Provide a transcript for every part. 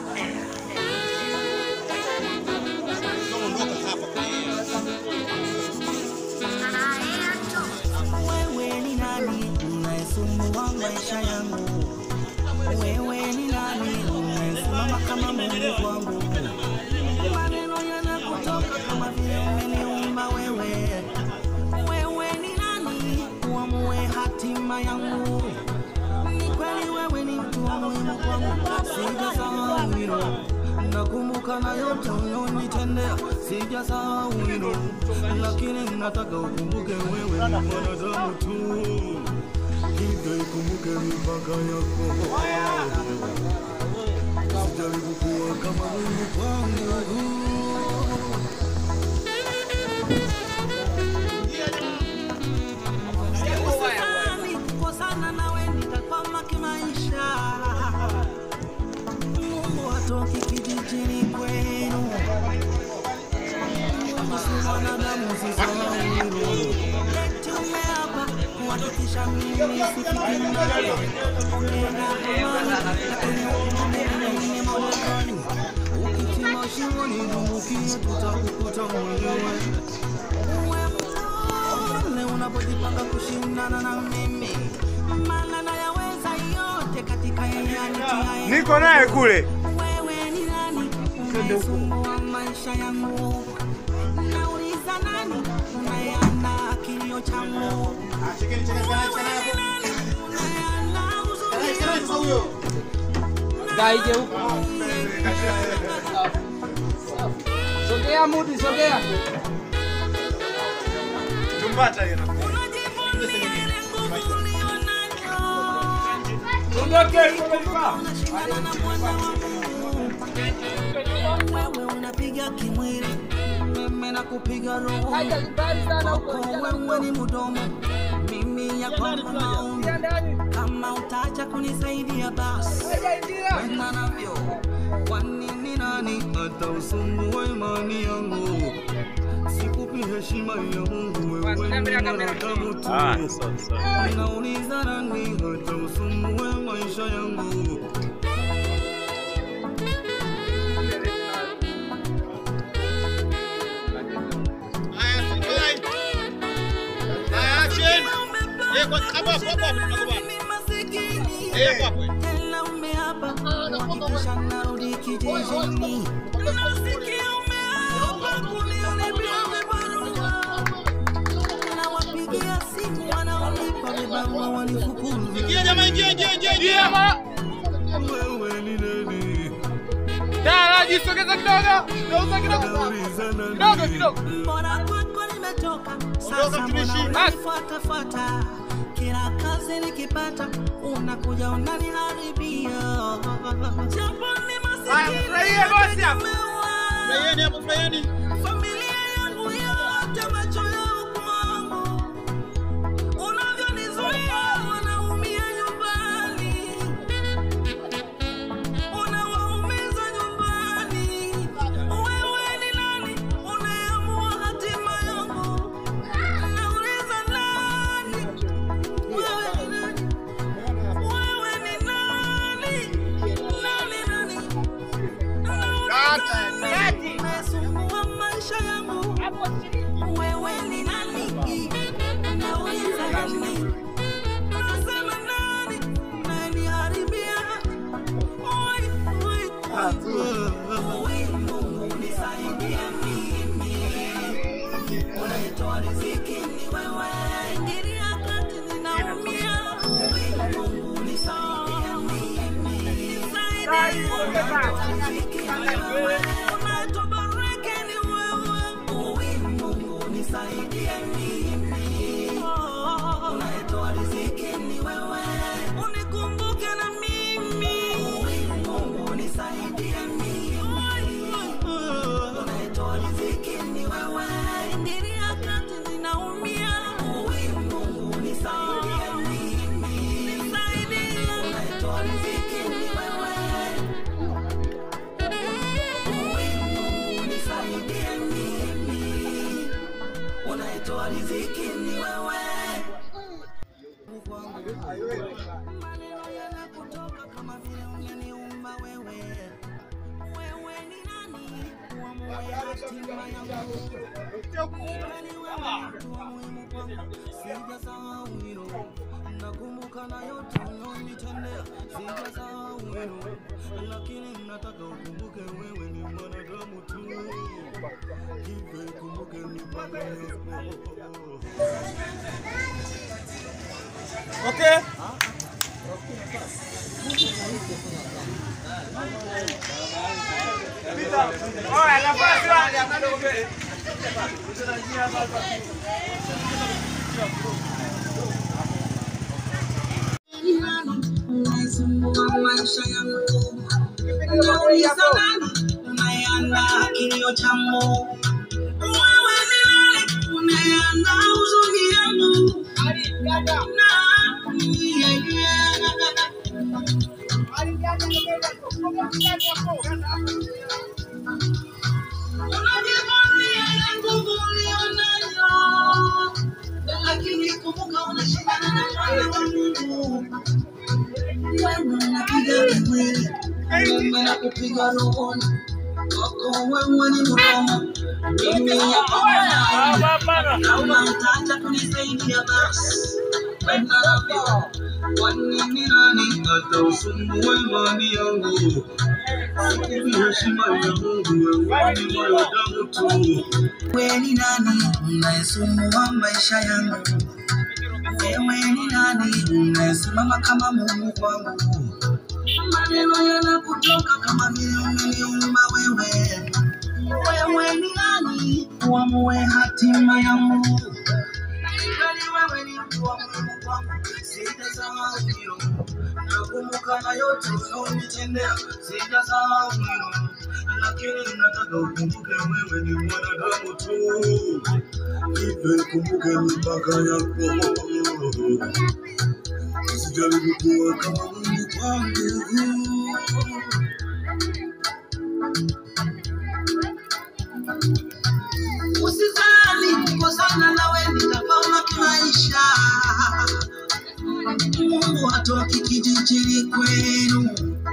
Wewe ni nani unayesumbua maisha yangu? Wewe ni nani unayesimama kama Mungu wangu? Maneno yanakutoka kama vile umeniumba wewe. Wewe ni nani uamue hatima yangu? Ni kweli wewe ni mtu wa muhimu kwangu, sijasahau hilo. Nakumbuka na yote ulionitendea, sijasahau hilo, lakini nataka ukumbuke wewe ni mwanadamu tu, hivyo ikumbuke mipaka yako. Usijaribu kuwa kama Mungu kwangu. Sikusani kukosana nawe nitakwama kimaisha. Mungu hatoki kijijini kwenu. Mungu si mwanadamu, usisahau hilo. Eti umeapa kuhakikisha mimi sifiki mbali. Ongea na amani, lakini ukumbuke ni Marekani. Ukichimba shimoni dumbukie, tutakukuta mwenyewe. Uwe mpole unapojipanga kushindana na mimi, maana nayaweza yote katika yeye anitiaye Niko naye kule. wewe ni nani unayesumbua maisha yangu? Nauliza nani unayeana kilio changu? Wewe ni nani unayeana huzuni yangu? Gaije huko. Sogea Mudi, sogea. Tumbata hiyo. Unajivunia ile nguvu ulionayo. Ondoke, tumefika. Unashindana na mwana wa Mungu. Wewe unapiga kimwili, mimi nakupiga roho. Haja mbali sana huko. Kwako wewe ni mdomo, mimi ya kwangu maombi. Kama utaacha kunisaidia basi kwenda navyo, kwani ni nani hata usumbue imani yangu? Sikupi heshima ya Mungu, wewe ni mwanadamu tu. Ninauliza nani hata usumbue maisha yangu? Tena umeapa kuhakikisha narudi kijijini. Nasikia umeapa kuniharibia vibarua. Nawapigia simu wanaonipa vibarua wanifukuze. Wewe ni nani? Daraji, sogeza kidogo. Geuza kidogo. Nauliza nani? Kidogo kidogo. Mbona kwako nimetoka sasa, mbona unanifuatafuata? Kila kazi nikipata unakuja unaniharibia, japo ni masikini furahia bosi hapa. nimeoa. familia yangu yote macho yao kwangu, unavyonizuia wanaumia nyumbani, unawaumiza nyumbani. Wewe ni nani unayeamua hatima yangu? Nauliza nani? Wewe ni nani? Wewe ni nani? Nani, nani? Nauliza nani? Unayesumbua maisha yangu. Wewe ni nani? Nauliza nani? Unasema nani? Unaniharibia. Oi, oi, oi, Mungu nisaidie mimi. Unayetoa riziki ni wewe. Ingilia kati ninaumia. Oi, Mungu nisaidie mimi. Nisaidie. Unayetoa riziki ni wewe. Unayetoa baraka ni wewe. Oi, Mungu nisaidie mimi. Unayetoa riziki ni wewe. Unikumbuke na mimi. Oi, Mungu nisaidie mimi. Unayetoa riziki ni wewe. Ingilia kati ninaumia. Oi, Mungu nisaidie mimi. Nisaidie. Unayetoa riziki ni wewe. Oi, Mungu nisaidie mimi. Unayetoa riziki ni wewe. Maneno yanakutoka kama vile umeniumba wewe. wewe hatima yangu. Kweli wewe ni mtu wa muhimu kwangu, sijasahau hilo. Nakumbuka na yote ulionitendea, sijasahau hilo. Lakini nataka ukumbuke wewe ni mwanadamu tu, hivyo ikumbuke mipaka yako. Okay. Oya, nafasi wapi? unaisumbua maisha yangu, nauliza nani unayeandaa kilio changu? Wewe ni nani unayeandaa huzuni yangu? Nani? Yeah, yeah. Unajivunia ile nguvu ulionayo, lakini kumbuka unashindana na mwana wa Mungu. Wewe unapiga kimwili, mimi nakupiga rohoni. Wako wewe ni mdomo, mimi hapa mwanadamu. Kama utaacha kunisaidia basi, kwenda navyo. Kwa nini nani atausumbua imani yangu? Sikupi heshima ya Mungu, wewe ni mwanadamu tu. Wewe ni nani unayesumbua maisha yangu? Wewe ni nani unayesimama kama Mungu kwangu? Maneno yanakutoka kama vile umeniumba wewe. Wewe ni nani uamue hatima yangu? Kweli wewe ni mtu wa muhimu kwangu, sitasahau hilo. Nakumbuka na yote ulionitendea, sitasahau hilo. Lakini nataka ukumbuke wewe ni mwanadamu tu, hivyo ikumbuke mipaka yako. Usijaribu kuwa kama Mungu kwangu. Usizani kukosana nawe nitapama kimaisha. Mungu hatoki kijijini kwenu.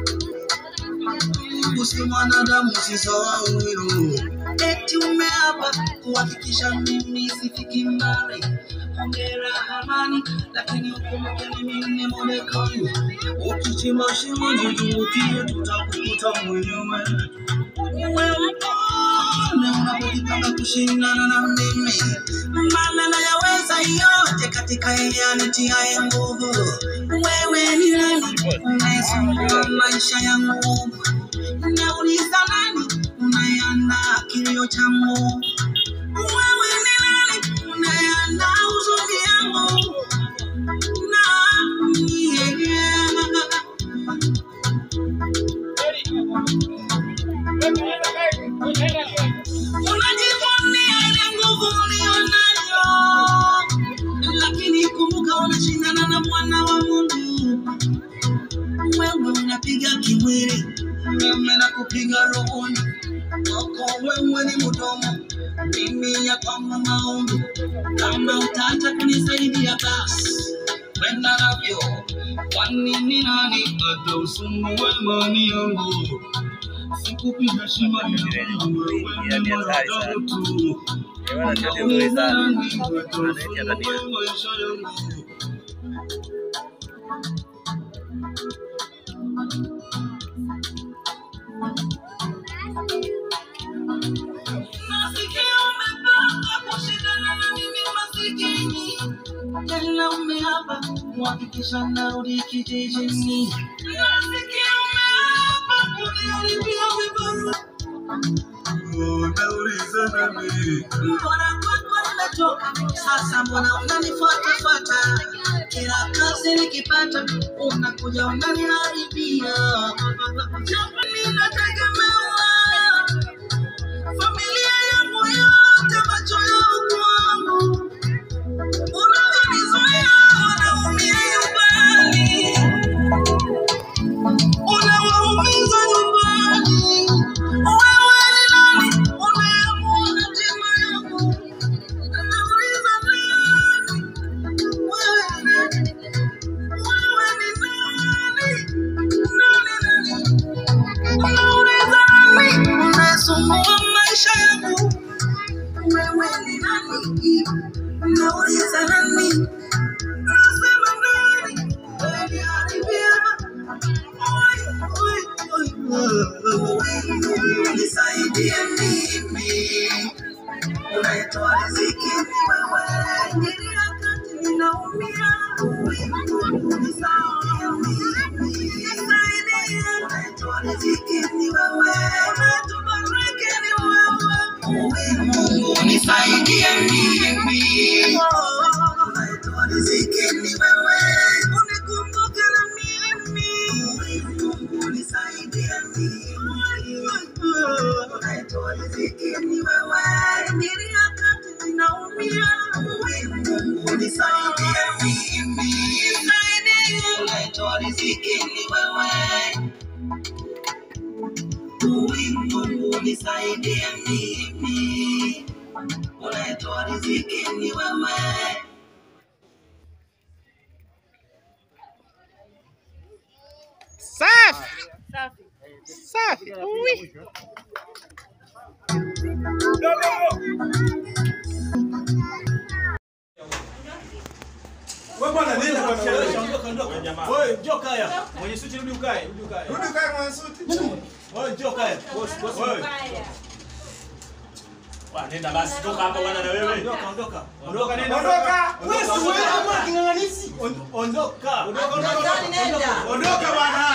Mungu si mwanadamu, usisahau hilo. Eti umeapa kuhakikisha mimi sifiki mbali. Hongera amani, lakini ukumbuke mimi ni Mordekai. Ukichimba shimo nitumbukie, tutakukuta mwenyewe. Uwe mpole unapojipanga kushindana na mimi, maana nayaweza yote katika yeye anitiaye nguvu. Wewe ni nani unayesumbua maisha yangu? Nauliza nani unayeandaa kilio changu? Wewe ni nani unayeandaa huzuni yangu? Nani? Yeah. Unajivunia ile nguvu ulionayo, lakini kumbuka unashindana na mwana wa Mungu. Wewe unapiga kimwili, mimi nakupiga rohoni. Wako wewe ni mdomo, mimi ya kwangu maombi. Kama utaacha kunisaidia basi kwenda navyo, kwani ni nani atausumbua imani yangu? Sikupi heshima ya Mungu, wewe ni mwanadamu tu. Nauliza nani atausumbua maisha yangu? Nasikia umepanga kushindana na mimi masikini, tena umeapa kuhakikisha narudi kijijini. Nasikia umeapa kuniharibia vibarua. Unauliza nani? Mbona kwako nimetoka sasa, mbona unanifuatafuata? Kila kazi nikipata unakuja unaniharibia. Jamani, nategemewa familia yangu yote, macho yao kwangu, unavyonizuia wanaumia nyumbani, unawaumiza nyumbani. Wewe ni nani unayeamua hatima yangu? Nauliza nani? Wewe ni nani? Wewe ni nani? Nani, nani? Nisaidie mimi, unaitoa riziki ni wewe, ili wakati ninaumia, nisaidie mimi, nisaidie, unaitoa riziki ni wewe, unatubariki ni wewe, Mungu nisaidie mimi, unaitoa riziki ni wewe, unikumbuke na mimi, Mungu nisaidie mimi, unaitoa riziki ni wewe, ili wakati ninaumia, Mungu nisaidie mimi, nisaidie, unaitoa riziki ni wewe. Mungu nisaidie mimi, unaitoa riziki ni wewe. Safi. Safi. Ui. Wewe bwana nenda kwa mshale. Ondoka, ondoka. Wewe njoo kaya. Mwenye suti rudi ukae, rudi ukae. Rudi kae mwana suti. Wewe njoo kaya. Boss, boss. Wewe. Wa, nenda basi toka hapa bwana na wewe. Ondoka, ondoka. Ondoka nenda. Ondoka. Wewe si wewe ama kinganganisi. Ondoka. Ondoka, ondoka. Ondoka bwana.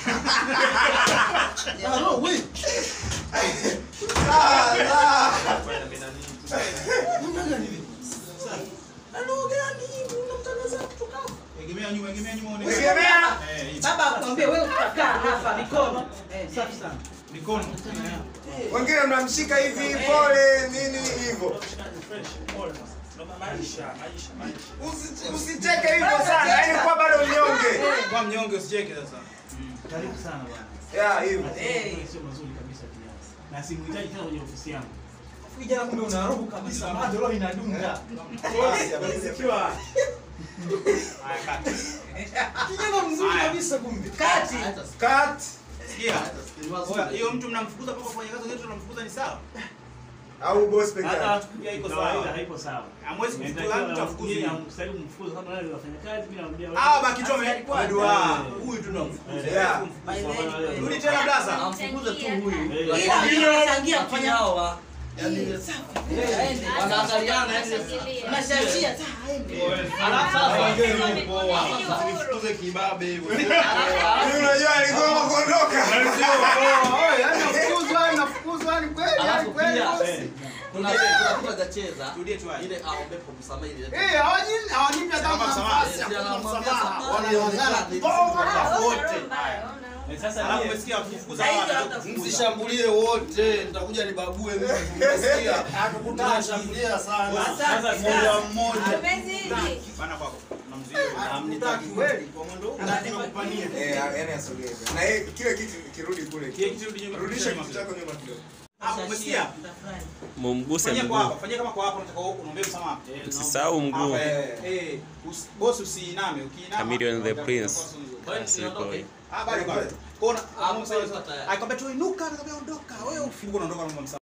Egemea nyuma, egemea nyuma uone. Egemea. Eh, hivi. Baba akwambia wewe utakaa hapa mikono. Eh, safi sana. Mikono. Wengine mnamshika hivi pole nini hivyo. Maisha, maisha, maisha. Usi- Usicheke hivyo sana. Yaani kwa bado mnyonge. Kwa mnyonge usicheke sasa. Karibu sana bwana. Ya hivyo. Eh, Sio mazuri kabisa pia. Na simuhitaji tena kwenye ofisi yangu. Kijana kumbe una roho kabisa. Bado roho inadunda. Sikiwa. Haya kati. Kijana mzuri kabisa kumbe. kati. Cut. Sikia. Oya, hiyo mtu mnamfukuza mpaka kufanya kazi yetu tunamfukuza ni sawa? Au boss peke Hata yake. pia iko Kawaida sawa. haipo sawa. Hamwezi kufukuza mtu Inatakiwa afukuzwe. yeye amstahili kumfukuza kama wale wafanya kazi mimi namwambia wewe. Ah, baki tu Alikuwa- amedua. Huyu tunamfukuza. Yeah. By the way, Rudi tena blaza. amfukuze tu huyu. Eh, Ila anachangia kufanya hawa. Aende. Wanaangaliana yani. Unashashia sasa aende. Alafu sasa Tusifukuze kibabe hivyo. Mimi unajua aligoma kuondoka. alafu pia eh. kuna kuna kitu atacheza Turudie tu haya. ile aombepo msamaha ile. Eh, Sasa Alafu yeye- umesikia wakifukuza hawa watoto. Msishambulie wote, nitakuja nibague mimi. Umesikia? Tunashambulia sana. sasa Mmoja mmoja. Bana kwako. Namzuia. Hamnitaki kweli kwa mwendo huu. Eh, yaani asogee. Na yeye kile kitu kirudi kule. Kile kitu rudi nyuma. Rudisha kitu chako nyuma kidogo. Ah, umesikia? mumguse Fanyia kwa mguu, hapa, fanyia kama kwa hapa unataka unaombea msamaha. usisahau mguu. Hapa, eh, eh, usi- boss usiiname, ukiinama. Chameleon the utakuwa Prince. kosa nzuri. Asipoi. Ah, bado bado. Kona, Ah, msamaha tayari. akwambia tu inuka, akwambia ondoka. Wewe ufungu unaondoka na msamaha.